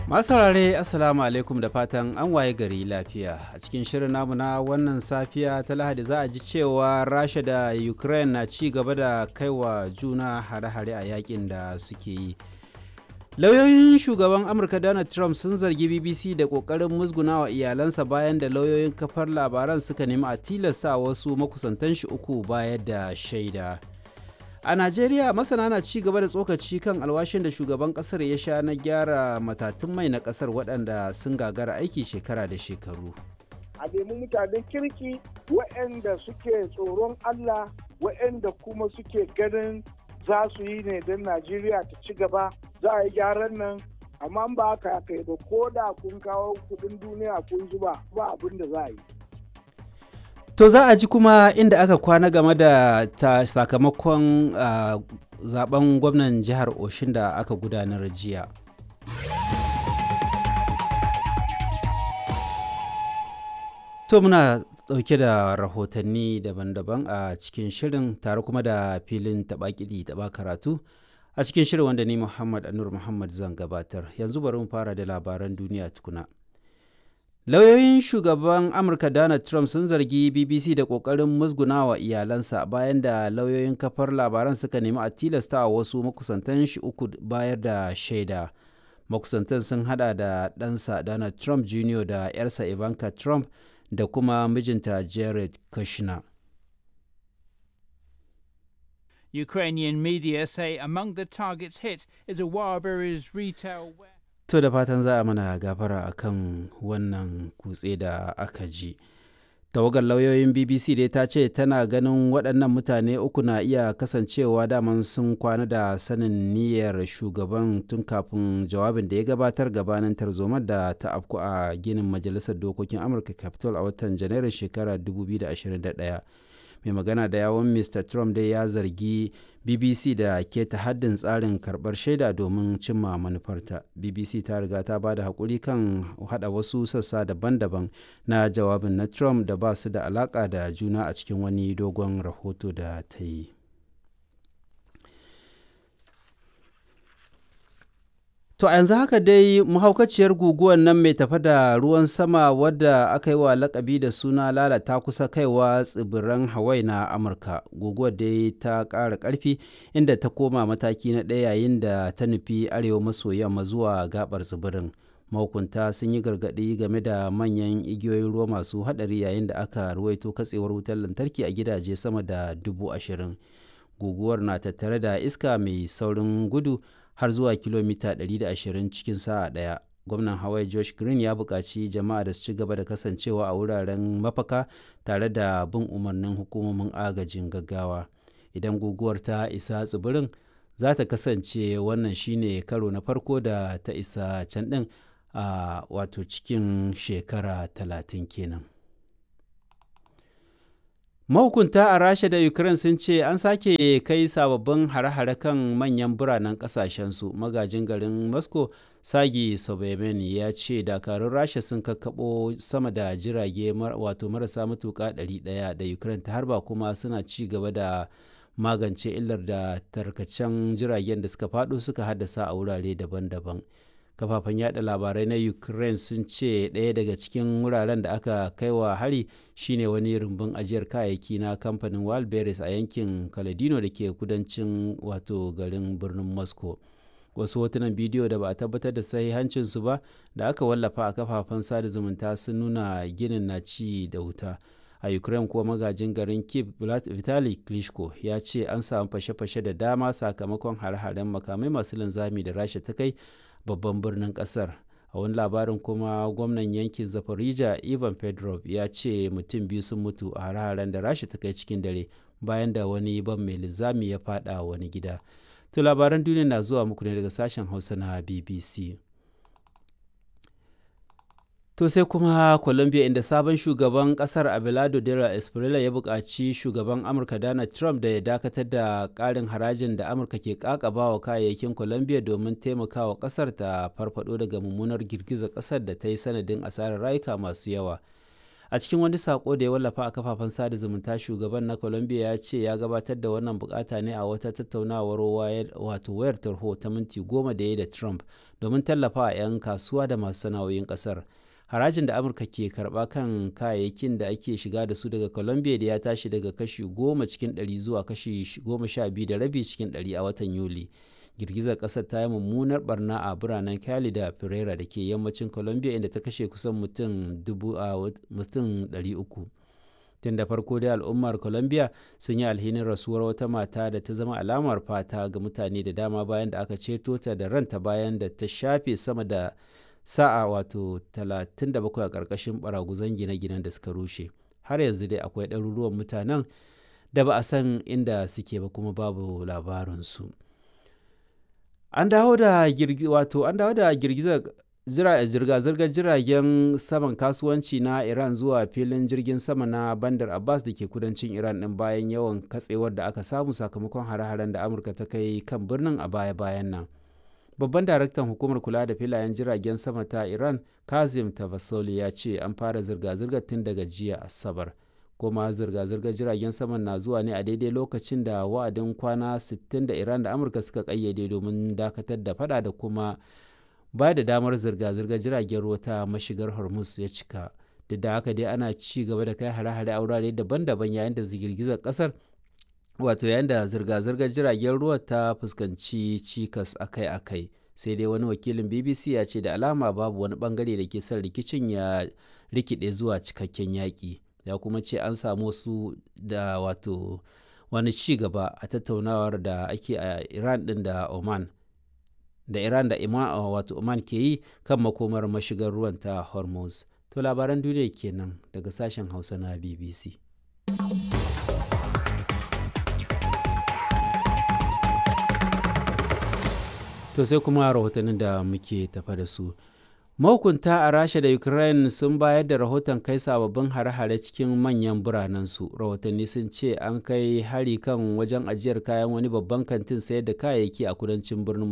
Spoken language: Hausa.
Masu saurare Assalamu alaikum da fatan an waye gari lafiya. A cikin shirin namu na wannan safiya ta Lahadi za a ji cewa Rasha da Ukraine na ci gaba da kaiwa juna hare-hare a yakin da suke yi. Lauyoyin shugaban Amurka Donald Trump sun zargi BBC da ƙoƙarin musgunawa iyalansa bayan da lauyoyin kafar labaran suka nemi a tilasta wasu makusantan shi uku bayar da shaida. A Najeriya masana na ci gaba da tsokaci kan alwashin da shugaban kasar ya sha na gyara matatun mai na kasar waɗanda sun gagara aiki shekara da shekaru. A nemi mutanen kirki waɗanda suke tsoron Allah waɗanda kuma suke ganin za su yi ne don Najeriya ta ci gaba za a yi gyaran nan amma ba haka kai ba ko da kun kawo kudin duniya kun zuba ba abin da za a yi. To za a ji kuma inda aka kwana game da ta sakamakon uh, zaben gwamnan jihar Oshin da aka gudanar jiya. To muna ɗauke da rahotanni daban-daban a cikin shirin tare kuma da filin taɓa kiɗi taɓa karatu a cikin shirin wanda ni Muhammad Anur Muhammad zan gabatar. Yanzu bari mu fara da labaran duniya tukuna. Lauyoyin shugaban Amurka Donald Trump sun zargi BBC da ƙoƙarin musgunawa iyalansa bayan da lauyoyin kafar labaran suka nemi a tilasta wasu makusantan shi uku bayar da shaida. Makusantan sun hada da ɗansa Donald Trump Jr. da 'yarsa Ivanka Trump da kuma mijinta Jared Kushner. Ukrainian media say among the targets hit is a Wildberries retail warehouse. To da fatan za a mana gafara a kan wannan kutse da aka ji. Tawagar lauyoyin BBC dai ta ce tana ganin waɗannan mutane uku na iya kasancewa daman sun kwana da sanin niyyar shugaban tun kafin jawabin da ya gabatar gabanin tarzomar da ta afku a ginin Majalisar Dokokin Amurka Capitol a watan Janairun shekarar 2021. mai magana da yawon mr trump dai ya zargi bbc da keta haddin tsarin karbar shaida domin cimma manufarta bbc ta riga ta ba da haƙuri kan hada wasu sassa daban-daban na jawabin na trump da ba su da alaƙa da juna a cikin wani dogon rahoto da ta yi To a yanzu haka dai mahaukaciyar guguwar nan mai tafa da ruwan sama wadda aka yi wa lakabi da suna lalata kusa kaiwa tsibiran Hawaii na Amurka. Guguwar dai ta ƙara ƙarfi inda ta koma mataki na ɗaya yayin da ta nufi arewa maso yamma zuwa gabar tsibirin. Mahukunta sun yi gargaɗi game da manyan igiyoyin ruwa masu haɗari yayin da aka ruwaito katsewar wutar lantarki a gidaje sama da dubu ashirin. Guguwar na tattare da iska mai saurin gudu har zuwa kilomita 120 cikin sa'a ɗaya. Gwamnan Hawaii Josh Green ya buƙaci jama'a da su ci gaba da kasancewa a wuraren mafaka tare da bin umarnin hukumomin agajin gaggawa. Idan guguwar ta isa tsibirin, za ta kasance wannan shine karo na farko da ta isa can ɗin a wato cikin shekara talatin kenan. mahukunta a rasha da ukraine sun ce an sake kai sababbin hare-hare kan manyan biranen kasashensu magajin garin moscow sagi sobemen ya ce dakarun rasha sun kakkaɓo sama da jirage wato marasa matuƙa 100 da ukraine ta harba kuma suna ci gaba da magance illar da tarkacen jiragen da suka faɗo suka haddasa a wurare daban-daban kafafen yada labarai na ukraine sun ce ɗaya daga cikin wuraren da aka kai wa hari shine wani rumbun ajiyar kayayyaki na kamfanin wildberries a yankin kaladino da ke kudancin wato garin birnin moscow wasu hotunan bidiyo da ba a tabbatar da sahihancinsu ba da aka wallafa a kafafen sada zumunta sun nuna ginin na ci da wuta a ukraine kuwa magajin garin kiev vitali klitschko ya ce an samu fashe-fashe da dama sakamakon hare-haren makamai masu linzami da rasha ta kai babban birnin kasar a wani labarin kuma gwamnan yankin zafarija ivan pedrov ya ce mutum biyu sun mutu a hare-haren da rasha ta kai cikin dare bayan da wani ban mai linzami ya fada wani gida to labaran duniya na zuwa muku ne daga sashen hausa na bbc To sai kuma Colombia inda sabon shugaban kasar Abelardo Dela Espriella ya buƙaci shugaban Amurka Donald Trump da ya dakatar da ƙarin harajin da Amurka ke ƙaƙaba wa kayayyakin Colombia domin taimakawa ƙasar ta farfado daga mummunar girgizar ƙasar da ta yi sanadin asarar rayuka masu yawa. a cikin wani sako da ya wallafa a kafafen sada zumunta shugaban na colombia ya ce ya gabatar da wannan bukata ne a wata tattaunawar wato wayar tarho ta minti goma da ya da trump domin tallafa a 'yan kasuwa da masu sana'o'in kasar harajin da amurka ke karba kan kayayyakin da ake shiga da su daga colombia da ya tashi daga kashi goma cikin ɗari zuwa kashi goma sha biyu da rabi cikin ɗari a watan yuli girgizar kasar ta yi mummunar barna a biranen cali da pereira da ke yammacin colombia inda ta kashe kusan mutum 300 tun da farko dai al'ummar colombia sun yi alhinin rasuwar wata mata da ta zama alamar fata ga mutane da dama bayan da aka ceto ta da ranta bayan da ta shafe sama da sa'a wato 37 a ƙarƙashin baraguzan gine-ginen da suka rushe har yanzu dai akwai ɗaruruwan mutanen da ba a san inda suke ba kuma babu labarinsu. an dawo da wato an dawo da girgizar zirga-zirgar jiragen saman kasuwanci na iran zuwa filin jirgin sama na bandar abbas da ke kudancin iran din bayan yawan katsewar da aka samu sakamakon hare-haren da amurka ta kai kan birnin a baya-bayan nan babban daraktan hukumar kula da filayen jiragen sama ta iran kazim tavasoli ya ce an fara zirga-zirgar tun daga jiya asabar kuma zirga-zirgar jiragen saman na zuwa ne a daidai lokacin da wa'adin kwana 60 da iran da amurka suka kayyade domin dakatar da fada da kuma ba da damar zirga-zirgar jiragen ruwa ta mashigar hormuz ya cika duk da haka dai ana ci gaba da kai hare-hare a wurare daban-daban yayin da girgizar kasar wato yayin da zirga-zirgar jiragen ruwa ta fuskanci cikas akai-akai sai dai wani wakilin bbc ya ce da alama babu wani bangare da ke son rikicin ya rikide zuwa cikakken yaƙi ya kuma ce an samu su da wato wani ci gaba a tattaunawar da ake a iran din da oman da iran da ima wato oman ke yi kan makomar mashigar ruwan ta hormuz to labaran duniya kenan daga sashen hausa na bbc to sai kuma rahotannin da muke tafa da su mahukunta a rasha da ukraine sun bayar da rahoton kai sababbin hare-hare cikin manyan biranensu rahotanni sun ce an kai hari kan wajen ajiyar kayan wani babban kantin sayar da kayayyaki a kudancin birnin